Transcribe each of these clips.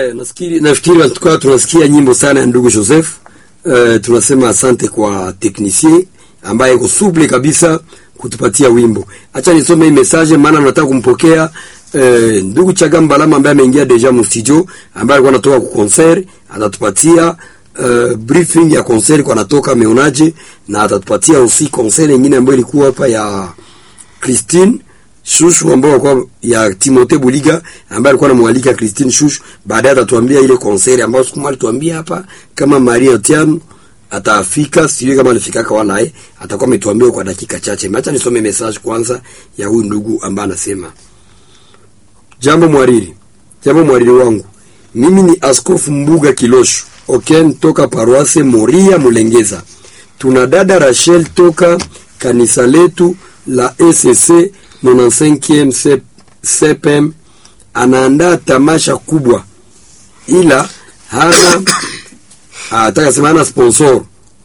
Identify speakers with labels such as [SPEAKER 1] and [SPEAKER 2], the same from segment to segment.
[SPEAKER 1] Haya, nafikiri nafikiri tukawa tunasikia nyimbo sana ya ndugu Joseph. Uh, tunasema asante kwa technicien ambaye iko suble kabisa kutupatia wimbo. Acha nisome hii message maana nataka kumpokea uh, ndugu Chagamba Lama ambaye ameingia deja mu studio ambaye alikuwa anatoka ku concert, atatupatia uh, briefing ya concert kwa anatoka ameonaje na atatupatia aussi concert nyingine ambayo ilikuwa hapa ya Christine Shushu ambao kwa ya Timothée Buliga ambaye alikuwa anamwalika Christine Shushu. Baadaye atatuambia ile concert ambayo siku moja tuambia hapa kama Maria Tiam atafika, sijui kama alifika kwa naye, atakuwa ametuambia kwa dakika chache. Acha nisome message kwanza ya huyu ndugu ambaye anasema, jambo mwariri, jambo mwariri wangu, mimi ni Askofu Mbuga Kilosho Oken toka paroisse Moria Mulengeza. Tuna dada Rachel toka kanisa letu la ECC 95e CPM anaandaa tamasha kubwa, ila hana ataka sema hana sponsor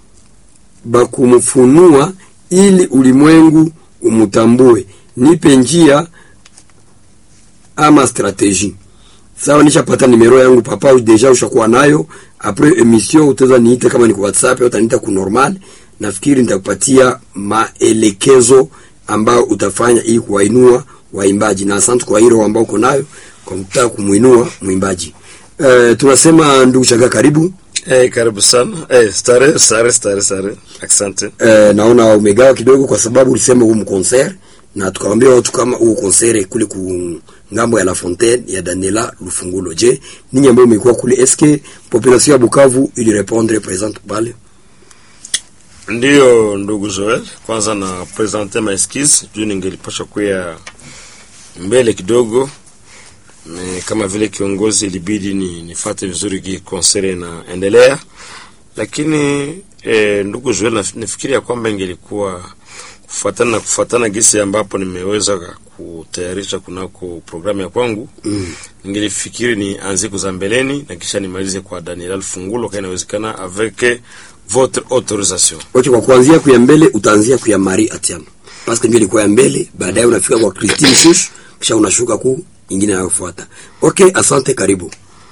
[SPEAKER 1] bakumfunua ili ulimwengu umutambue. Nipe njia ama strategie. Sawa, nishapata nimero yangu papa, deja ushakuwa nayo. Après emission utaweza niite kama ni kwa WhatsApp au utaniita ku normal. Nafikiri nitakupatia maelekezo ambao utafanya ili kuwainua waimbaji, na asante kwa hilo ambao uko nayo kwa kutaka kumuinua mwimbaji. Uh, tunasema ndugu Chaga, karibu.
[SPEAKER 2] Eh, karibu sana. Eh, stare, stare, stare, stare. Asante.
[SPEAKER 1] Uh, naona umegawa kidogo kwa sababu ulisema huu mkonser na tukawaambia watu kama huu konsere kule ku ngambo ya La Fontaine ya Daniela Lufungulo. Je, ninyi ambao mmekuwa kule eske population ya Bukavu ili répondre présente pale?
[SPEAKER 2] Ndiyo ndugu Joel, kwanza na presente ma excuse juu ningelipasha kuya mbele kidogo me, kama vile kiongozi ilibidi ni nifate vizuri ki konsere inaendelea, lakini eh, ndugu Joel, nafikiri ya kwamba ingelikuwa kufuatana na kufuatana gisi ambapo nimeweza kutayarisha kunako programu ya kwangu mm. Ningelifikiri ni anzie za mbeleni na kisha nimalize kwa Daniel Fungulo kama inawezekana avec votre autorisation.
[SPEAKER 1] Okay, kwa kuanzia kuya mbele utaanzia kuya Marie Atiam. Parce que ndio ilikuwa ya mbele, baadaye unafika kwa Christine Shush, kisha unashuka ku ingine inayofuata. Okay, asante, karibu.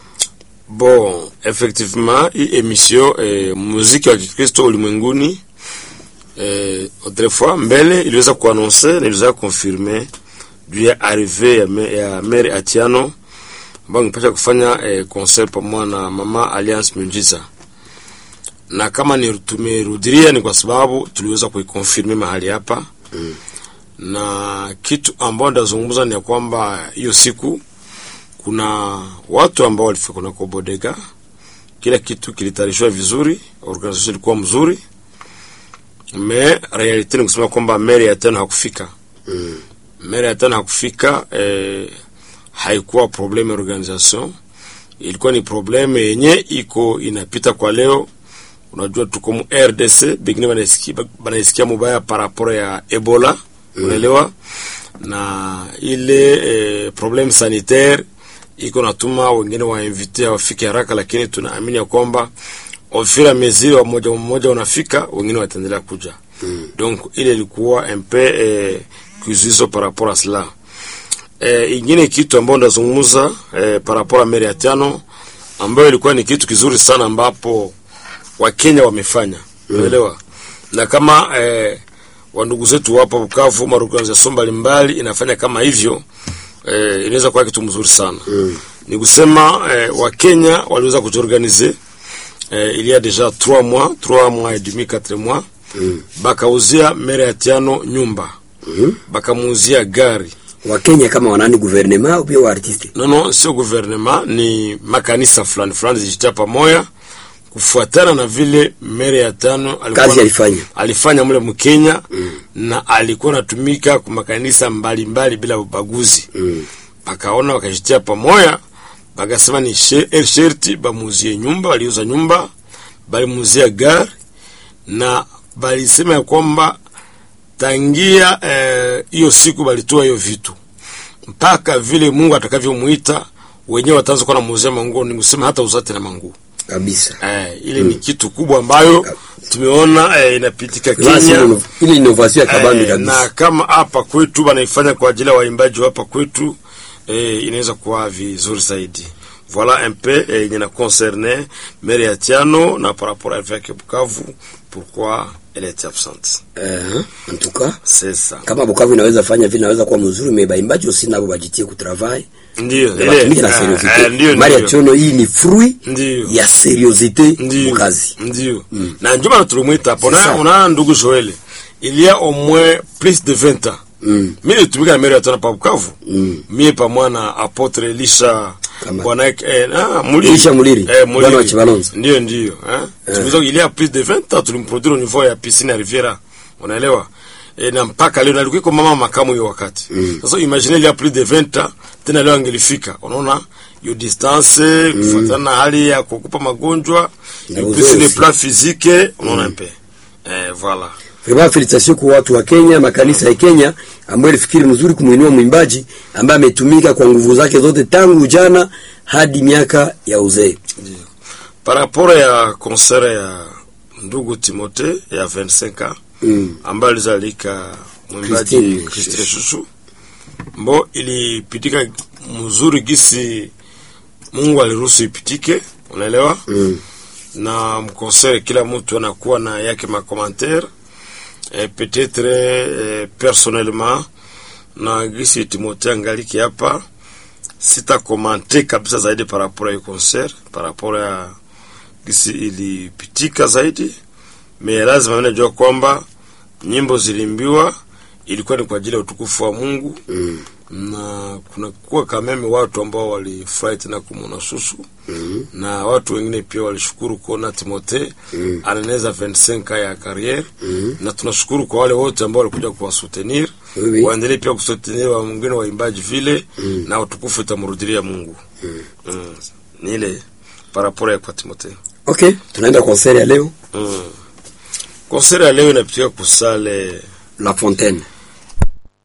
[SPEAKER 2] Bon, effectivement hii emission eh, muziki wa Kikristo ulimwenguni eh, autrefois mbele iliweza kuannonce na iliweza confirmer juu ya arrivée ya, me, ya Mary Atiano ambayo ningepasha kufanya eh, concert pamoja na Mama Alliance Miujiza na kama ni tumerudilia ni kwa sababu tuliweza kuikonfirme mahali hapa mm. na kitu ambao ndazungumza ni ya kwamba hiyo siku kuna watu ambao walifika kuna Bodega, kila kitu kilitayarishwa vizuri, organisation ilikuwa mzuri, me realite ni kusema kwamba Mary ya tano hakufika mm. Mary ya tano hakufika eh, haikuwa probleme ya organisation, ilikuwa ni probleme yenye iko inapita kwa leo unajua tuko mu RDC bengine banaisikia banaisikia mubaya par rapport ya Ebola mm. unaelewa na ile eh, problem sanitaire iko natuma wengine wainvite wafike haraka, lakini tunaamini ya kwamba ofira meziri wa moja mmoja unafika, wengine wataendelea kuja mm. donc ile ilikuwa un peu eh, kizuizo par rapport à cela. Eh, ingine kitu ambayo ndazungumza eh, par rapport à Mary ya tano ambayo ilikuwa ni kitu kizuri sana ambapo Wakenya wamefanya unaelewa, mm. na kama eh, wandugu zetu wapo Bukavu, maorganization mbalimbali inafanya kama hivyo eh, inaweza kuwa kitu mzuri sana mm. ni kusema eh, Wakenya waliweza kujiorganize eh, il y a déjà 3 mois 3 mois et demi 4 mois mm. bakauzia Mary Atiano nyumba mm. bakamuuzia gari
[SPEAKER 1] Wakenya kama wanani gouvernement au pia wa artiste?
[SPEAKER 2] No, no, sio gouvernement, ni makanisa fulani fulani zijitia pamoja kufuatana na vile Mary ya tano alikuwa
[SPEAKER 1] Kazi alifanya.
[SPEAKER 2] alifanya mule Mkenya mm. na alikuwa anatumika kwa makanisa mbalimbali bila ubaguzi
[SPEAKER 1] Mm.
[SPEAKER 2] bakaona wakajitia pamoja, bakasema ni she- sherti bamuzie nyumba. Waliuza nyumba, balimuzia gari na balisema ya kwamba tangia hiyo eh, siku balitoa hiyo vitu mpaka vile Mungu atakavyomuita wenyewe wataanza kuwa namuuzia manguo, ni kusema hata uzate na manguo
[SPEAKER 1] Kabisa.
[SPEAKER 2] eh, ile ni kitu kubwa ambayo tumeona eh, inapitika
[SPEAKER 1] Basi
[SPEAKER 2] Kenya
[SPEAKER 1] ile- ile innovation ya kabambi
[SPEAKER 2] eh,
[SPEAKER 1] kabisa.
[SPEAKER 2] na kama hapa kwetu wanaifanya kwa ajili ya waimbaji wa hapa kwetu eh, inaweza kuwa vizuri zaidi. voilà un peu eh, yenye na concerne mère ya Tiano na par rapport à l'évêque Bukavu pourquoi elle est absente
[SPEAKER 1] Eh, en tout cas
[SPEAKER 2] c'est ça
[SPEAKER 1] kama Bukavu inaweza fanya vile inaweza kuwa mzuri, mais baimbaji aussi nabo bajitie kutravail
[SPEAKER 2] ndio
[SPEAKER 1] na batumike na
[SPEAKER 2] eh, eh,
[SPEAKER 1] seriosite.
[SPEAKER 2] ndio
[SPEAKER 1] Mari ya
[SPEAKER 2] ndio
[SPEAKER 1] Chono hii ni fruit
[SPEAKER 2] ndio
[SPEAKER 1] ya seriosite
[SPEAKER 2] ndio
[SPEAKER 1] mukazi.
[SPEAKER 2] ndio na ndio maana tulimwita hapo
[SPEAKER 1] C'est
[SPEAKER 2] na
[SPEAKER 1] ça.
[SPEAKER 2] una ndugu Joel il y a au moins plus de 20 ans
[SPEAKER 1] Mm.
[SPEAKER 2] mimi nitumika na meri ya Tiano pa Bukavu
[SPEAKER 1] Mm.
[SPEAKER 2] mie pamoja na apotre Elisha
[SPEAKER 1] Kama-
[SPEAKER 2] bwana eh, ah, Muliri.
[SPEAKER 1] Elisha Muliri,
[SPEAKER 2] eh,
[SPEAKER 1] bwana wa Chibalonzo.
[SPEAKER 2] ndio ndio hein tumeweza il y a plus de 20 ans tulimproduire au niveau ya piscine ya Riviera unaelewa e, na mpaka leo nalikuwa iko mama makamu hiyo wakati
[SPEAKER 1] Mm.
[SPEAKER 2] sasa imagine il y a plus de 20 ans tena leo angelifika unaona hiyo distance kufuatana na hali ya kukupa magonjwa
[SPEAKER 1] Na
[SPEAKER 2] et puis
[SPEAKER 1] uzoefu.
[SPEAKER 2] sur le plan physique unaona un peu eh voilà
[SPEAKER 1] Vraiment felicitation kwa watu wa Kenya, makanisa ya Kenya ambayo ilifikiri mzuri kumuinua mwimbaji ambaye ametumika kwa nguvu zake zote tangu ujana hadi miaka ya uzee.
[SPEAKER 2] par rapport ya concert ya ndugu Timote ya 25 ans
[SPEAKER 1] Mm.
[SPEAKER 2] ambayo alizalika mwimbaji
[SPEAKER 1] Christine
[SPEAKER 2] Christine Shushu mbo ilipitika mzuri gisi Mungu aliruhusu ipitike, unaelewa
[SPEAKER 1] Mm.
[SPEAKER 2] na mkonsere kila mtu anakuwa na yake makommentaire eh, peut-être eh, personnellement na gisi Timothée angaliki hapa sita komante kabisa zaidi par rapport ya concert par rapport ya gisi ilipitika zaidi me lazima mimi najua kwamba nyimbo zilimbiwa ilikuwa ni kwa ajili ya utukufu wa Mungu
[SPEAKER 1] Mm.
[SPEAKER 2] na kuna kuwa kameme watu ambao walifurahi tena kumwona Susu
[SPEAKER 1] Mm.
[SPEAKER 2] na watu wengine pia walishukuru kuona Timote
[SPEAKER 1] Mm.
[SPEAKER 2] anaeneza 25 ya carrière
[SPEAKER 1] Mm.
[SPEAKER 2] na tunashukuru kwa wale wote ambao walikuja kuwasoutenir
[SPEAKER 1] Oui, oui.
[SPEAKER 2] waendelee pia kusoutenir wa mwingine waimbaji vile
[SPEAKER 1] Mm.
[SPEAKER 2] na utukufu itamrudilia Mungu
[SPEAKER 1] Mm.
[SPEAKER 2] mm. ni ile parapora ya kwa Timote
[SPEAKER 1] Okay, tunaenda concert ya leo
[SPEAKER 2] mm. konseri ya leo inapitika kusale
[SPEAKER 1] La Fontaine.